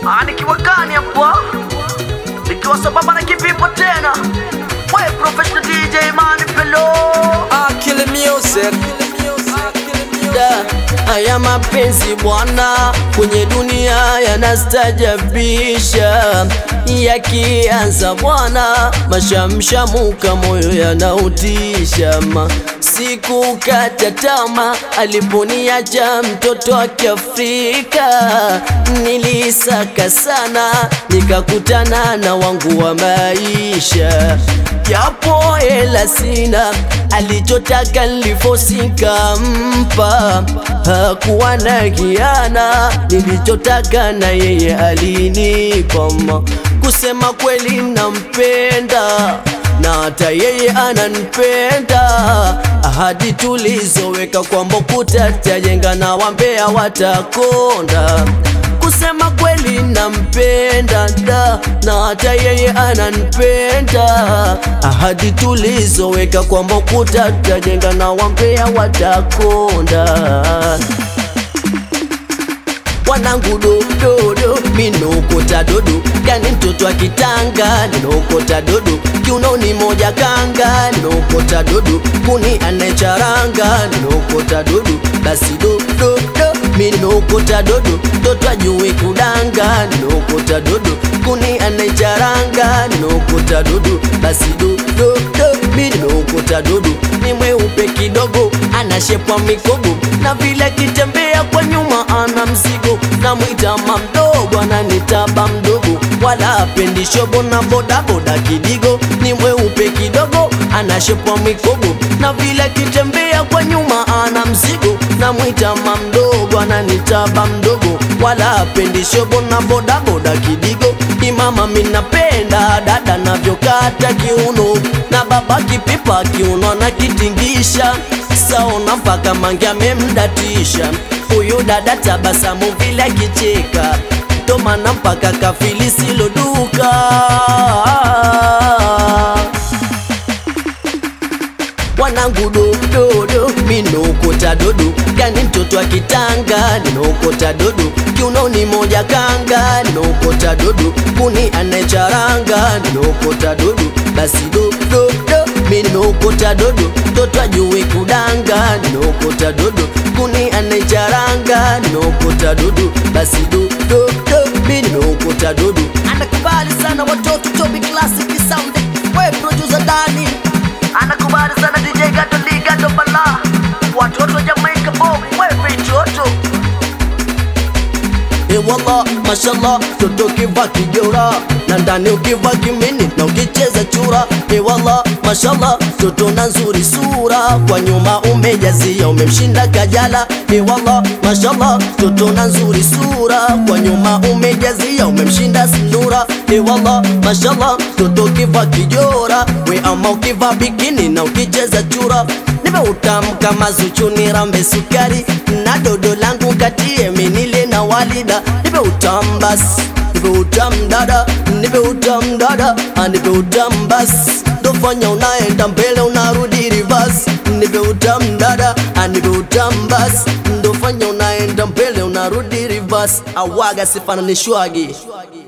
Ah, nikiwa gani hapa? Nikiwa sambamba na kivipo tena. We professional DJ man Pelo. Akili Music. Da, haya mapenzi bwana, kwenye dunia yanastajabisha. Yakianza bwana, mashamshamuka, moyo yanautisha. Ma sikukata tama, aliponiacha mtoto wa Kiafrika. Nilisaka sana, nikakutana na wangu wa maisha japo hela sina, alichotaka nilifosika mpa, hakuwa na hiana, nilichotaka na yeye alinipa. Ma, Kusema kweli nampenda na hata yeye ananipenda. Ahadi tulizoweka kwamba ukuta tajenga na wambea watakonda kusema kweli nampenda da na hata yeye ananipenda. Ahadi tulizoweka kwamba ukuta tutajenga na wambea watakonda. Wanangu dododo, minokota dodo, gani mtoto wa kitanga, ninokota dodo, kiunoni moja kanga, ninokota dodo, kuni anecharanga, ninokota dodo, basi dododo, minokota dodo, mtoto ajue kudanga, ninokota dodo, kuni anecharanga, ninokota dodo, basi dododo, minokota dodo, ni mweupe kidogo, anashepwa mikogo, na vile kitembea kwa nyuma ana mzigo, namwita mamdogo, ananitaba mdogo, wala apendi shobo na bodaboda kidigo, ni mweupe kidogo, anashepwa mikogo, na vile kitembea kwa nyuma ana mzigo, namwita mamdogo, ananitaba mdogo, wala apendi shobo na bodaboda kidigo, imama minapenda dada navyokata kiuno, na baba kipipa kiuno anakitingisha saona mpaka mange amemdatisha huyu dada tabasamu vile akicheka tomana mpaka kafili siloduka wanangu dododo minokota dodo gani mtoto wa kitanga ninokota dodo kiunoni moja kanga ninokota dodo kuni anecharanga ninokota dodo basi dododo minokota dodo mtoto ajue kudanga ninokota dodo kuni anecharanga ninokota dodo basi dododo minokota dodo Anakubali sana watoto Toby Classic Sound. We producer Dani. Anakubali sana DJ Gato Lee Gato Bala. Watoto Jamaica Bob. We vitoto. Ewala, mashallah, toto kiva kijora na ndani ukiva kimini na ukicheza chura. Ewala, mashallah, toto na nzuri sura, kwa nyuma umejazia, umemshinda Kajala. Ewala, mashallah, toto na nzuri sura, kwa nyuma umejazia, umemshinda Sinura. Ewala, mashallah, toto kiva kijora, we ama ukiva bikini na ukicheza chura nipe utamu kama Zuchu nirambe sukari na dodo langu katie minile na walida nipe utamu basi nipe utamu dada nipe utamu dada ah, nipe utamu basi ndofanya unaenda mbele unarudi reverse nipe utamu dada ah, nipe utamu basi ndofanya unaenda mbele unarudi reverse awaga sifananishwagi